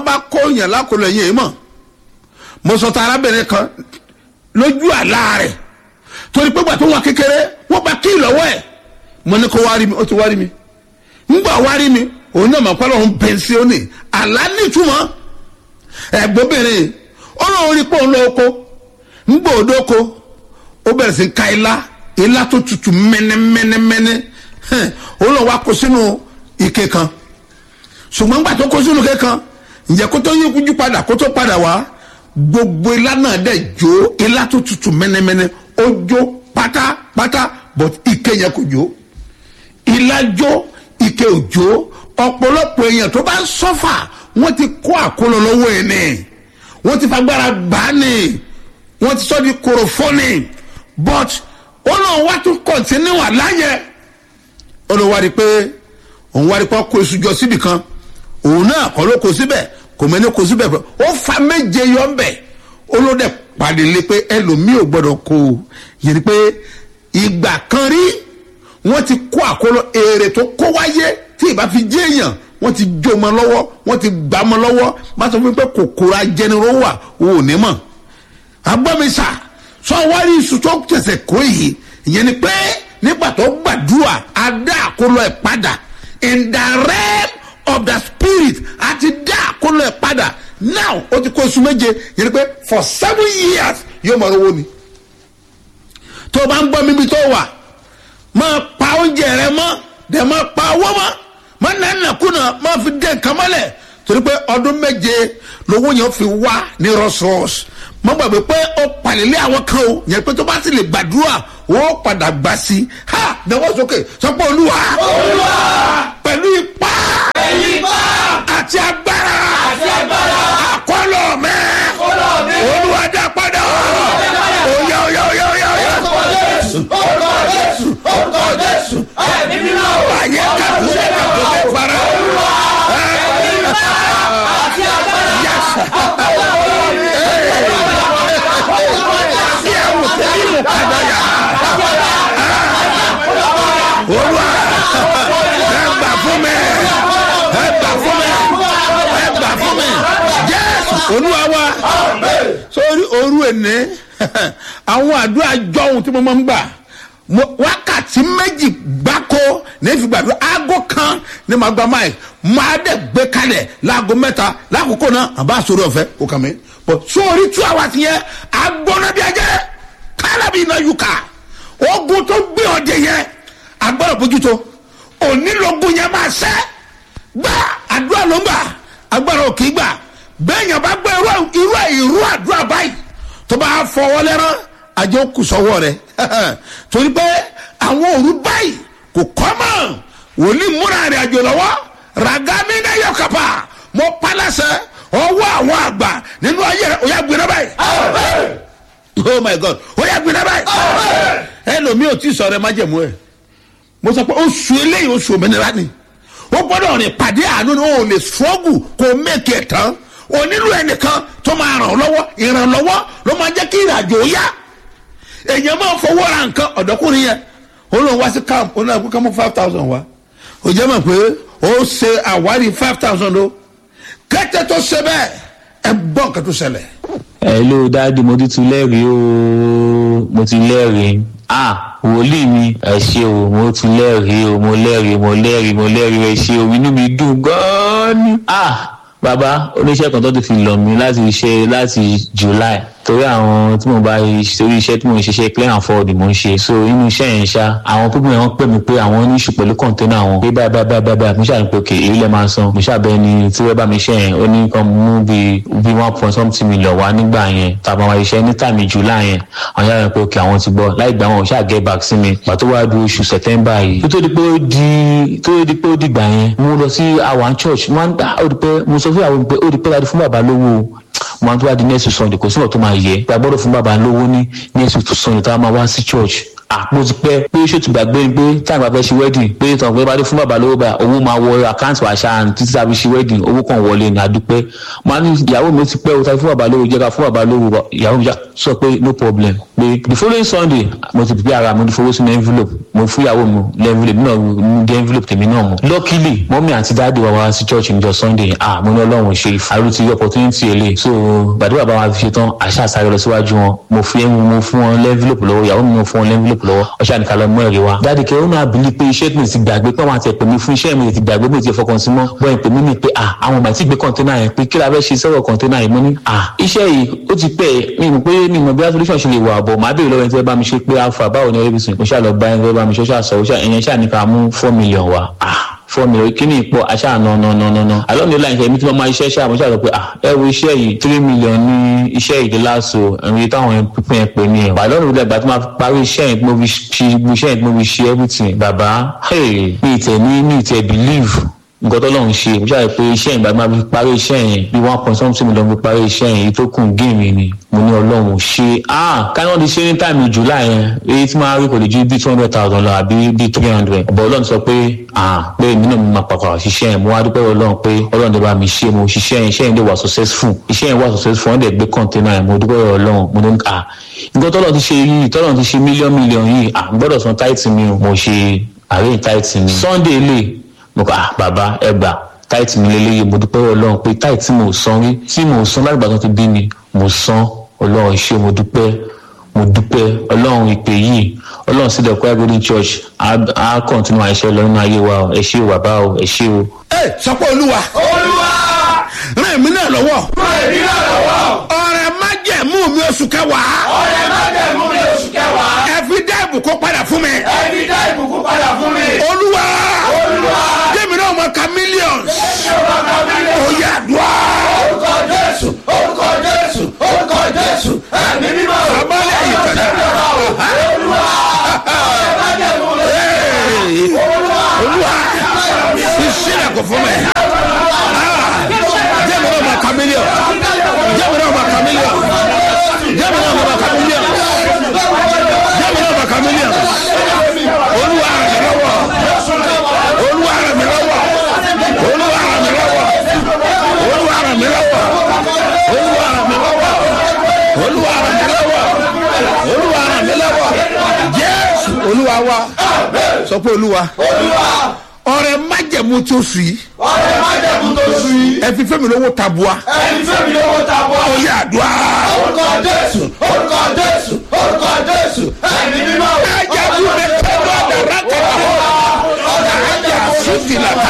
bá kó yàn lákòlò yẹn mọ̀ mo sọ ta arábìnrin kan lójú àlá rẹ̀ torí pé gbà tó wà kékeré wọ́n bá kí lọ́wọ́ ẹ̀ mo ní kó wá rí mi ó ti wá rí mi ńgbà wá rí mi òun náà mọ̀ pé ọlọ́run bẹ̀nsì ó ní àlá nítumọ̀ ẹ̀gbọ́bìnrin ó lóun rí pé òun lọ oko ńgbà òdo oko ó bẹ̀rẹ̀ sí ka ilá ilá tó tutù mẹ́nẹ́mẹ́nẹ́mẹ́nẹ́ ó lọ wá kó sínú ike kan ṣùgbọ́n ńgbà tó kó sínú ike kan ǹjẹ́ kó tó yí kújú padà kó tó padà wá gbogbo ilá náà dẹ̀ jó ilá tó tutù mẹ́nẹ́mẹ́nẹ́ ó jó pátápátá but ike yẹn kò jó ilá jó ike ò jó ọ̀pọ̀lọpọ̀ èèyàn tó bá ń sọ́fà wọ́n ti kó àkólọ lọ́wọ́ ẹ̀ ní wọ́n ti fagbára gbà á ní wọ́n ti sọ́ di korofóni but ó náà wá tún kọ̀ntínú àláyẹ ó lọ wá rí i pé òun wá rí i pé kó iṣu jọ síbì kan òun náà kọ́ ló kó síbẹ̀ kò mẹ́ni kó síbẹ̀ pé ó fa méje yọ ń bẹ̀ ó ló dẹ̀ pàdé lé pé ẹlòmíì ò gbọ́dọ̀ kó o yẹn ni pé ìgbà kan rí wọ́n ti kó àkólọ èrè tó kó wáyé tí ìbá fi jẹ́ èèyàn wọ́n ti jó mọ́ lọ́wọ́ wọ́n ti gbà mọ́ lọ́wọ́ má sọ fún mi pé kòkòrò ajẹniró wà o ò ní mọ̀ agbọ́mísà sọ wárí iṣu tó tẹ̀sẹ̀ kó yìí ìyẹn ni pé nígbà tó gbàdúrà á dá àkólọ ẹ̀ padà in the realm of the spirit á ti dá àkólọ ẹ̀ padà now ó ti kó oṣù méje ìyẹn ni pé for seven years yóò mọ̀ owó ni tó o bá ń gbọ́ mímí tó wà máa pa oúnjẹ rẹ mọ́ dẹ̀ máa pa owó mọ́ máa nà nàkúnà máa fi dé nǹkan mọ́lẹ̀ torí pé ọdún méje lówó yẹn fi wá ní rọ́ṣọ́ọ̀ṣì mo gbàgbé pé ó palẹ̀lẹ́ àwọn kan o yẹn pé tó bá sì lè gbàdúrà wọ́n padà gbà sí i ha náwó sókè sọ pé olúwa Olúwa. pẹ̀lú ipá Pẹ̀lú ipá. àti agbára Àti agbára. àkọlọ̀ mẹ́ Àkọlọ̀ mi. olúwa dá padà dá padà. oyá oyá oyá oyá oyá Orúkọ Jésù. Orúkọ Jésù. Orúkọ Jésù. Ẹ̀mí mímọ́. ayé kàdúrà kàdúrà fara Pẹ̀lú ipá. Àti agbára. yasa yẹmu tẹlimu kadaya olúwa ẹ gbà fún mi ẹ gbà fún mi ẹ gbà fún mi jésù olúwa wa sórí òru ẹni àwọn àdúrà jọ̀hún tí mo máa ń gbà mo- wákàtí méjì gbáko ní fi gbàdúrà aago kan ní ma gba máì máa dẹ̀ gbé kalẹ̀ láago mẹ́ta lákòókò náà àbá sórí ọ̀fẹ́ kò kàn mí bọ̀ sórí tú àwa ti yẹn agbọ́nà bí ajẹ́ kálábì iná yùkà ogun tó gbé ọdẹ yẹn agbọ́dọ̀ bójútó onílógún yẹn máa ṣẹ́ gbá àdúrà ló ń gbà agbára ò kì í gbà bẹ́ẹ̀ yẹn bá gbọ́ irú irú irú àdúrà báyìí tó bá fọwọ́ lẹ́rán àjọ kù sọ́wọ́ rẹ̀ torí pé àwọn òru báyìí kò kọ́ mọ́ wòlíì múra rẹ̀ àjò lọ́wọ́ ragami náà yọ kàpá mo palasẹ ọwọ́ àwọn àgbà nínú ayé rẹ̀ ó yà gbéra báyìí oh my god ó yà gbéra báyìí ẹlòmíì ò tí ì sọ̀rọ̀ ẹ má jẹ̀mú ẹ̀ mo sọ pé oṣù eléyìí oṣù òmìnira ni ó gbọ́dọ̀ rìn pàdé àánú ni ó lè ṣọ́ọ̀gù kó mẹ́kì ẹ̀ tán o nílò ẹnìkan tó máa ràn ọ́ lọ́wọ́ ìrànlọ́wọ́ ló máa jẹ́ kí ìrìnàjò ó yá èèyàn máa fowó ra nǹkan ọ̀dọ́kùnrin yẹn ó lóun wá sí camp ó náà kó ká mú five thousand wá ó jẹ́ mọ̀ pé ó ṣe àwárí five thousand o kẹ́tẹ́ tó ṣe bẹ́ẹ̀ ẹ gbọ́ nǹkan tó ṣẹlẹ̀ hello dáàdi mo ti tún lẹ́rìí o mo ti lẹ́rìí ah wòlíì mi ẹ ṣe o mo ti lẹ́rìí o mo lẹ́rìí mo lẹ́rìí mo lẹ́rìí ẹ ṣe o inú mi dùn gan-an ni ah bàbá oníṣẹ́ kan tó ti fi lọ̀ mí láti ṣe láti july torí àwọn tí mo bá torí iṣẹ́ tí mo ń ṣiṣẹ́ clear and forward mo ń ṣe so inú iṣẹ́ yẹn ṣá àwọn pípọ̀ yẹn wọ́n pè mí pé àwọn ní ìṣù pẹ̀lú kọ̀ǹténà wọn pé báyìí báyìí báyìí báyìí mo ṣàlùpẹ̀ òkè èyí lẹ́ máa san mo ṣàbẹ̀ ni tí wọ́n bá mi ṣe yẹn ó ní kan mú bí bí one point something million wá nígbà yẹn tàbí àwọn iṣẹ́ ní tàmí july yẹn àwọn yàrá pé òkè àwọn ti gbọ́ láì gbà wọn ò ṣáà get back sí mi pàtó wá du oṣù september yìí tó tó di pé ó di tó di pé ó dìgbà yẹn mo lọ sí àwọn church mo máa ń dá ó di pé mo sọ fún àwọn pé ó di pé láti fún bàbá lówó o mo máa ń tó wá di next sunday kò sí ọ̀ tó máa yẹ gbàgbọ́dọ̀ fún bàbá lówó ní next sunday tá a máa wá sí church àpò ti pẹ́ pé ṣó ti gbàgbé ni pé táwọn bá fẹ́ ṣe wedding pé tàn pé bá dé fún bàbá lówó bá owó máa wọ àkáǹtì àṣà títí tàbí ṣe wedding owó kan wọlé ní adúpẹ́ máa ní ìyàwó mi ti pẹ́ o tàbí fún bàbá lówó jẹ́ ká fún bàbá lówó ìyàwó mi sọ pé no problem pé the following sunday mo ti pèpè ara mo ti fowó sínú envelope mo fún ìyàwó mi lẹ́ envelope náà ní dé envelope tèmi náà mu luckily mọ́mí àti dáàdì wa wá sí church níjọ sunday ah mo ní ọlọ́run ṣe àrùtí opportunity èlé so gbàdúrà bá wa fi ṣe tán àṣà àṣàrẹ lọ síwájú wọn mo fi mo fún wọn lẹ́nvílòpù lọ́wọ́ ìyàwó mi mo fún wọn lẹ́nvílòpù lọ́wọ́ ọṣà nìkan lọ mú ẹ̀rí wa. dáàdì kẹ́ ó náà bìlí pé iṣẹ́ mi ti gbàgbé pé àwọn àti ẹ̀pẹ̀ mi fún iṣẹ́ mi ti gbàgbé mi ti fọkàn sí mọ́ bọ́ ẹ̀pẹ̀ mi ni pé ah àwọn ọmọ àti gbé kọ́ńténà yẹn pé kí la fẹ́ ṣe sọ̀rọ̀ kọ́ńténà yìí mo ní ah iṣẹ́ yìí ó ti pẹ́ mi mọ̀ pé mi mọ̀ bí solution ṣe lè wà bọ̀ màá béèrè lọ́wọ́ ẹni tí wọ́n bá mi ṣe pé alpha báwo ni ẹbí sùn kó ṣáà lọ bá ẹni tí wọ́n bá mi ṣe ṣáà sọ ẹ̀yẹn ṣáà ní ká mú four million wa ah four million kíní ipò aṣáà nà nà nà nà nà àlọ́ mi láyìn kẹ́mi tí wọ́n máa iṣẹ́ ṣáà mo ṣáà sọ pé ah ẹ wo iṣẹ́ yìí three million ní iṣẹ́ yìí láṣọ ẹ̀rí táwọn pípín ẹ̀ pè ní ẹ̀ wà lọ́nà ìgbà tí wọ́n parí iṣẹ́ yẹn tí mo fi ṣe iṣẹ́ yẹn tí mo fi ṣe everything bàbá mi ìtẹ̀ ní mi ìtẹ̀ believe nǹkan tó lọ́run ṣe mo ṣàlàyé pé iṣẹ́ ìgbà máa fi parí iṣẹ́ yẹn bí one point something million fi parí iṣẹ́ yẹn èyí tó kùn géèmì ni mo ní ọlọ́run ṣe ah káyọ̀ ti ṣe ní táìmù july yẹn èyí tí máa rí kò lè ju bí two hundred thousand lọ àbí bí three hundred ọ̀bọ̀ ọlọ́run sọ pé ah pé èmi náà mo máa pàpà ṣiṣẹ́ yẹn mo wá dúpẹ́ ọlọ́run pé ọlọ́run lè bá mi ṣe mo ṣiṣẹ́ yẹn iṣẹ́ yẹn lè wà successful iṣẹ́ yẹn wà successful wọ́n dẹ̀ gbé container yẹn mo dúpẹ́ ọlọ́run mo ní ah nǹkan tọ́lọ́ ti ṣe yìí tọ́lọ́ ti ṣe mílíọ̀n mílíọ̀n yìí ah gbọ́dọ̀ san táìtì mi o mo ṣe àárẹ̀ táìtì mi sunday lè mo kà ah bàbá ẹ gbà táìtì mi lélẹ́yìí mo dúpẹ́ ọlọ́run pé táìtì mo san rí tí mo san lágbàá tó ti bí mi mo san ọlọ́run ṣé mo dúpẹ́ mo dúpẹ́ ọlọ́run ìpè yìí ọlọ́run sí the choir golden church á kọ́ntínú àìṣe lọ nínú ayé wa ẹ ṣé o bàbá o ẹ ṣé o. ẹ sọpọ olúwa olúwa ràn èmi náà lọ́wọ́ ràn èmi náà lọ́wọ́ ọ̀rẹ́ májẹ̀mú mi oṣù kẹwàá ọ̀rẹ́ má dẹ̀ mú mi oṣù kẹwàá ẹ fi dá ìbùkún padà fún mi ẹni dá ìbùkún padà fún mi olúwa olúwa jẹ́mi náà mọ̀ ká millions ṣé o bá ka mi lé ó yà dùá orúkọ jésù orúkọ jésù orúkọ jésù ẹ̀mí mímọ́ Abọ́lé yìí tẹ̀lé. olúwa ọ̀rẹ́ má dẹ̀ mú mi olúwa fi sílẹ̀ kò fún mi jẹ́mi náà mọ̀ ká millions jẹ́mi náà mọ̀ ká millions jẹ́mi náà mọ̀ ká millions jẹ́mi náà mọ̀ ká millions olúwa ràn mí lọ́wọ́ olúwa ràn mí lọ́wọ́ olúwa ràn mí lọ́wọ́ olúwa ràn mí lọ́wọ́ olúwa ràn mí lọ́wọ́ olúwa ràn mí lọ́wọ́ olúwa ràn mí lọ́wọ́ jésù olúwa wa sọ pé olúwa olúwa ọrẹ májẹmú tó sùn yìí ọ̀rẹ́ má dẹ̀ mú tó sùn yìí ẹ fi fẹmi lówó tabua ẹni fẹ́mi lówó ta bọ́ ó yà àdúrà orúkọ jésù orúkọ jésù orúkọ jésù ẹ̀mí mímọ́ ẹjẹ bí mi pẹ̀lú ọdàrà kẹta ẹjẹ àsùnkì làtà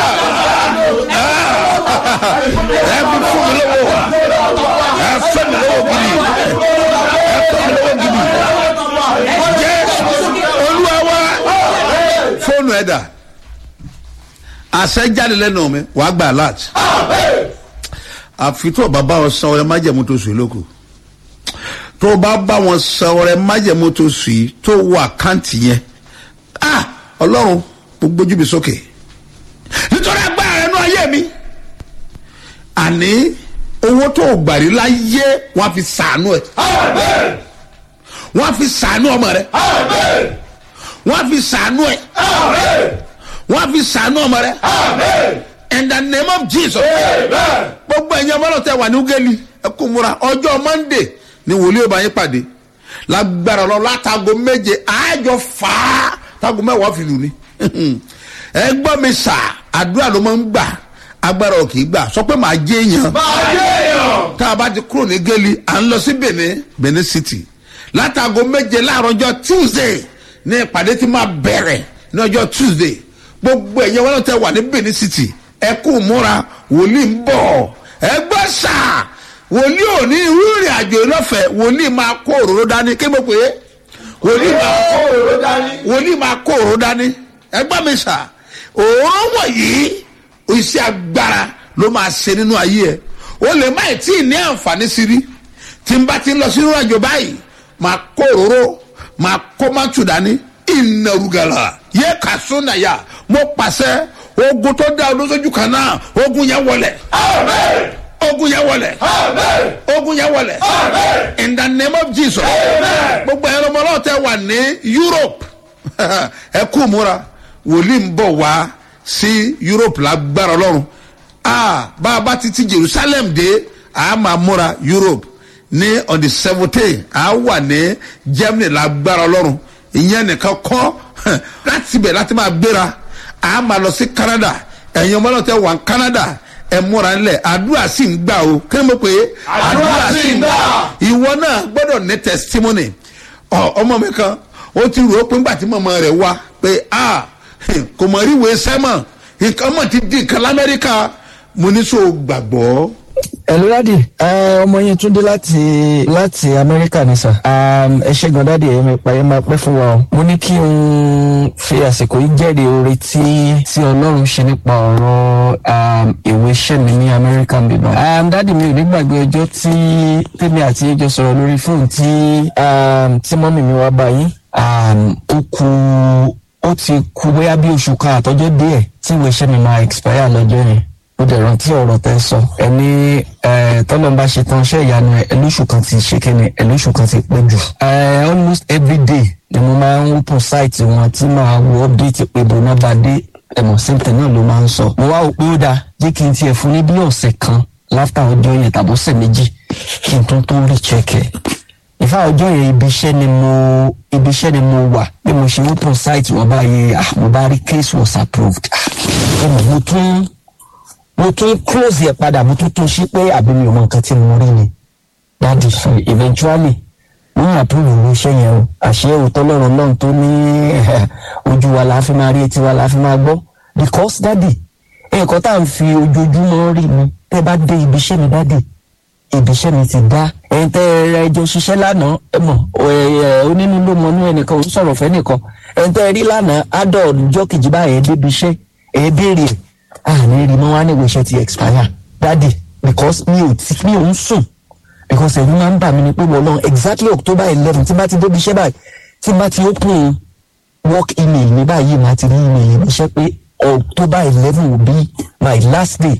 ẹ fi fún mi lówó ẹ fẹmi lówó gidi ẹ fẹmi lówó gidi jésù olúwa wa fóònù ẹ dà àṣẹ jáde lẹ́nu mi wàá gbà láti àfi tó o bá bá wọn san ọrẹ májẹmú tó sùn lóko tó o bá bá wọn san ọrẹ májẹmú tó sùn yìí tó wọ àkáǹtì yẹn ah ọlọ́run mo gbójú mi sókè nítorí agbára rẹ nú ayé mi àní owó tó o gbàrí láyé wọn á fi sàánú ẹ amen wọn á fi sàánú ọmọ rẹ amen wọn á fi sàánú ẹ amen wọn á fi sàánú ọmọ rẹ amen in the name of jesus. amen gbogbo ẹ̀yin ọmọ náà tẹ wà ní ugeli ẹ kú múra ọjọ́ monday ni wòlíì ọba yín pàdé lágbára lọ látago méje àájọ fà á tago mẹ́wàá fi lù ní. ẹ gbọ́ mi sà àdúrà ló máa ń gbà agbára ò kì í gbà sọ pé màá jẹ́ èèyàn máa yé èèyàn tá a bá ti kúrò ní geli à ń lọ sí benin benin city látago méje láàárọ̀ ọjọ́ tuesday ní ìpàdé tí máa bẹ̀rẹ̀ ní ọjọ́ tuesday gbogbo ẹ̀yẹ wọn tẹ wà ní benin city ẹ kú múra wòlíì ń bọ̀ ẹ gbọ́ sà wòlíì ò ní irú ìrìn àjò lọ́fẹ̀ẹ́ wòlíì máa kó òróró dání kí mo pè é wòlíì máa kó òróró dání wòlíì máa kó òróró dání ẹ gbọ́ mi sà òróró wọ̀nyí iṣẹ́ agbára ló máa ṣe nínú ayé ẹ o lè má ì tí ì ní àǹfààní sí rí tí n bá ti ń lọ sínú àjò báyìí máa kó òróró máa kó mátù dání ìnàrúgàlà yẹ ká sónàyà mo pàṣẹ ogun tó dá olóṣojú kan náà ogun yẹn wọlẹ̀ amen ogun yẹn wọlẹ̀ ogun yẹn wọlẹ̀ in the name of jesus gbogbo ẹ̀rọ ọmọ náà tẹ wà ní europe ẹ kú múra wòlíì ń bọ̀ wá sí europe lágbára ọlọ́run ah bá a bá ti ti jerusalem dé a máa múra europe ní on the seventeen a wà ní germany lágbára ọlọ́run ìyẹn nìkan kọ́ láti bẹ̀ láti máa gbéra a máa lọ sí canada ẹ̀yin ọmọ náà tẹ wà ní canada ẹ múra ńlẹ̀ àdúrà sì ń gbà o kí ni mo pè é Àdúrà sì ń gbà. ìwọ náà gbọ́dọ̀ ní testimony ọ ọmọ mi kan ó ti rò ó pé ńgbà tí mọ̀mọ́ rẹ̀ wá pé a kò mọ̀ rí ìwé sẹ́mọ̀ nǹkan mọ̀ ti di nǹkan lamẹ́ríkà mo ní so gbàgbọ́. Hello dadi ọmọ yẹn tún dé láti láti amẹ́ríkà ní sà ẹ ṣe gan dadi ẹ máa pa ẹ máa pẹ́ fún wa o mo ní kí n fi àsìkò yìí jẹ́rìí oore tí tí ọlọ́run ṣe nípa ọ̀rọ̀ um, ìwé iṣẹ́ mi ní amẹ́ríkà ń bíbá um, dadi mi ò ní gbàgbé ọjọ́ tí tèmi àti ẹjọ́ sọ̀rọ̀ lórí fóònù tí um, tí mọ́mì mi wá báyìí um, ó ku ó ti ku bóyá bí oṣù kan àtọ́jọ́ díẹ̀ tí ìwé iṣẹ́ mi máa expire lọ́jọ́ yẹn ó dẹ̀ rántí ọ̀rọ̀ tẹ́ sọ ẹni tọ́lọ́mbà ṣe tán ṣẹ́ ìyanu ẹ̀ ẹlóṣù kan ti ṣe kíni ẹlóṣù kan ti pẹ́ jù. Eh, almost every day ni mo máa ń open site wọn tí màá wo update pé bọ́nà bá dé ẹ̀mọ̀ síntẹ̀ náà ló máa ń sọ. mo wá wò pé ó dáa jẹ́ kí n tiẹ̀ fún ní bí ọ̀sẹ̀ kan láfta ọjọ́ yẹn tàbí ọ̀sẹ̀ méjì kí n tó tó rí chẹ́kẹ̀. ìfá ọjọ́ yẹn ibi iṣẹ́ ni mo ibi iṣẹ́ ni mo wà bí mo ṣe open site wọn báyìí ah mo bá rí case was approved. ah ẹ̀mọ̀ mo tún mo tún close yẹ padà mo tún tún sí pé àbí mi ò mọ nǹkan tí mo rí ni dáàdì eventually wọ́n approve ìwé iṣẹ́ yẹn o àṣẹ òótọ́ lọ́rọ̀ náà tó ní ojú wa la fi máa rí etí wa la fi máa gbọ́ because dáàdì nǹkan tá à ń fi ojoojúmọ́ rí mi tẹ́ bá dé ibi iṣẹ́ mi dáàdì ibi iṣẹ́ mi ti dá ẹ̀yin tẹ́ ẹ ẹjọ́ ṣiṣẹ́ lánàá ẹ mọ̀ onínú ló mọ inú ẹnìkan òun sọ̀rọ̀ fẹ́ nìkan ẹ̀yin tẹ́ ẹ rí lánàá adọ̀ ọjọ́ kejì báyẹn débi iṣẹ́ ẹ̀ béèrè ẹ̀ àní rí mọ́ wá ní ìwé iṣẹ́ ti expire daddy because mi ò ti mi ò ń sùn because ẹ̀rù máa ń bà mí ni pé wọ́n lọ exactly october eleven tí bá ti débi iṣẹ́ báyìí tí bá ti open work email mi báyìí máa ti rí email mi iṣẹ́ pé october eleven will be my last day